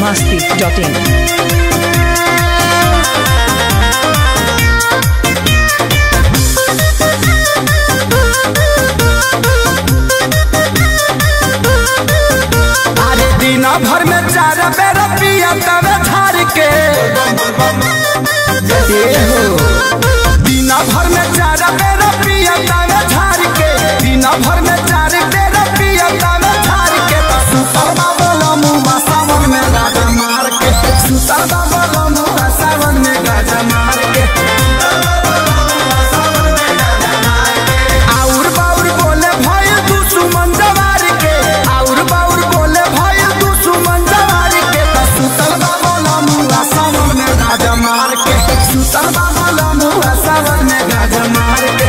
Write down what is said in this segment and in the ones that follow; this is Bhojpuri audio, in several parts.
masti.in. अरे दिन भर में चार बेर पिया तवे धार के ए हो। दिन भर में चार बेर पिया तवे धार के दिन भर में चार बेर पिया तवे धार के तो सुतर बाबा मुआ सावन में गाजा मार के सुतर बाबा मुआ सावन में गाजा मार के आउर बाउर बोले भय दुश्मन जवार के आउर बाउर बोले भय दुश्मन जवार के त सुतल बाबा लमुआ सावन में गाजा मार के सुतल बाबा लमुआ सावन में गाजा मार के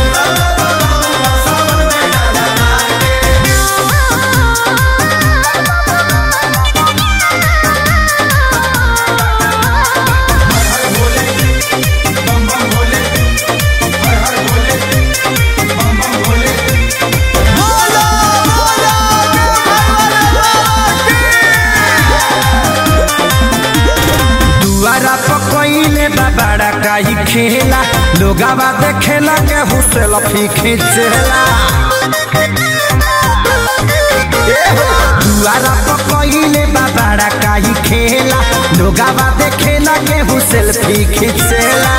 दुआरा पकइले बाबाड़ा काई खेला लोगावा देखेला के हुसेल फी खींचेला दुआरा पकइले बाबाड़ा काई खेला लोगावा देखेला के हुसेल फी खींचेला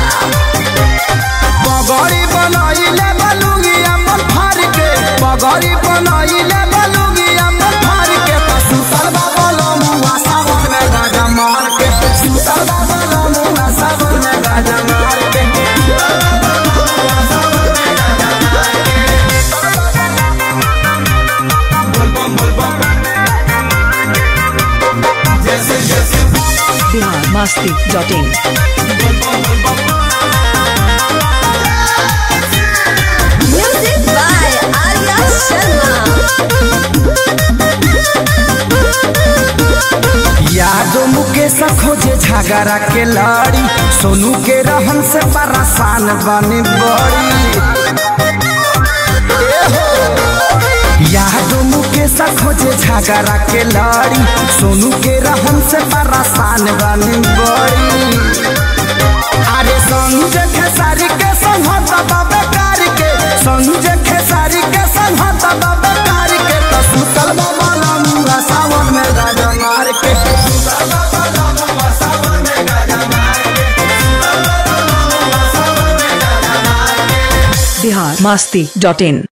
पगड़ी बनइले बलुगी अमन फार के पगड़ी बनइले बलुगी अमन फार के त सुतर बाबा लमुआ सावन में गाजा मार के सुतर बाबा लमुआ सावन में गाजा मार के Bihar masti.in. Music by Arya Sharma. यादो मुकेश खोजे झगड़ा के लड़ी सोनू के रहन से परेशान बने बड़ी यादो मुकेश खोजे झगड़ा के लड़ी सोनू के रहन से परेशान बने बड़ी अरे संजय खेसारी के संहत बाबे कार के संजय खेसारी के संहत बाबे कार के तो सुतल बाबा लमुआ सावन में गाजा मार के सुतल बाबा लमुआ सावन में गाजा मार के Bihar masti.in.